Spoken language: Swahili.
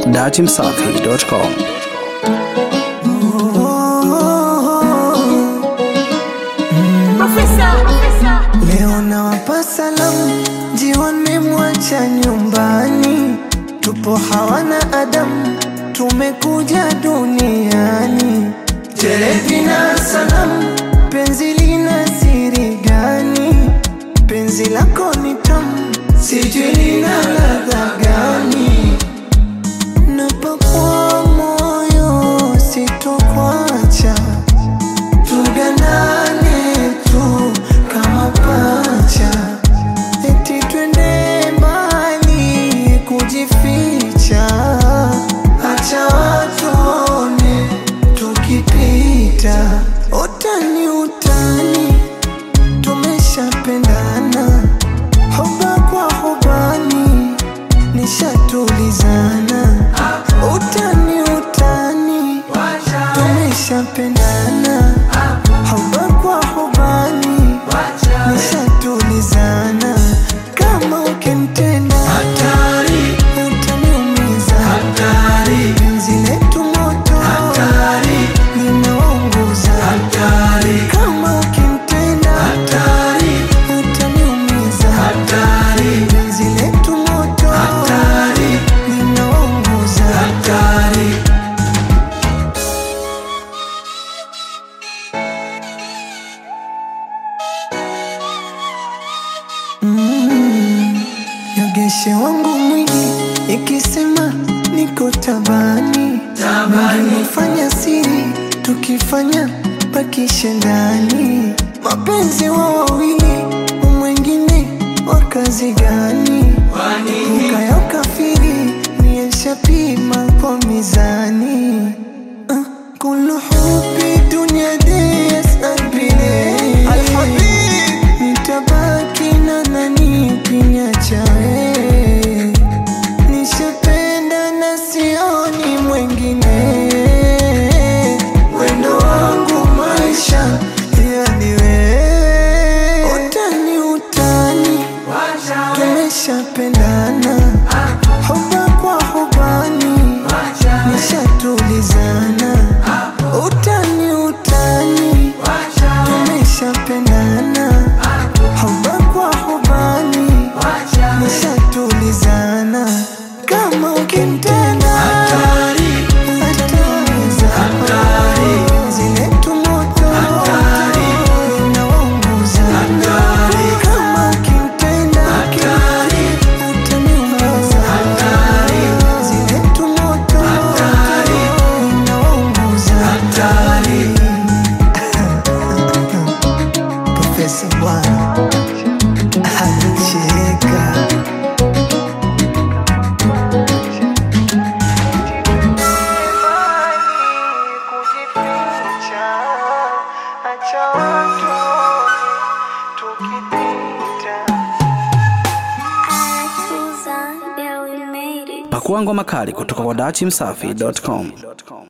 datimsafi.com. Leo nawapa salamu, jione mwacha nyumbani, tupo hawana adamu, tumekuja duniani. Terepi na salamu, penzi lina siri gani? Penzi lako ni tamu, sijui lina ladha gani? Napakwa moyo, sitokwacha tuganane tu kama pacha, eti twende mbali kujificha, acha watone tukipita. Utani utani, tumeshapendana, hoba kwa hobani, nishatulizana. Utani utani, tumeshapendana Hoba kwa hobani nishatulizana, kama ukimtenda hatari, utaniumiza hatari, penzi letu moto hatari, linaunguza hatari, kama ukimtenda hatari, utaniumiza hatari, penzi letu moto hatari, linaunguza hatari. Yogeshe wangu mwili ikisema niko tabani, nifanya siri tukifanya pakishe ndani, mapenzi wa wawili mwengine wa kazi gani? Ukaya ukafiri niyeshapima kwa mizani Ah, kulu hubi dunia de yasal bile nitabaki na nani kinyachae nishapenda na sioni mwengine wendo wangu maisha yani wewe utani utani tumeshapendana hoba kwa hobani nishatulizana utani utani tumeshapendana hoba kwa hobani nishatulizana kama ukimtenda ataumiza penzi letu moto linaunguza kama ukimtenda utaniumiza penzi letu moto linaunguza Profesa Bwana anacheka Pakua ngoma kali kutoka kwa datimsafi.com.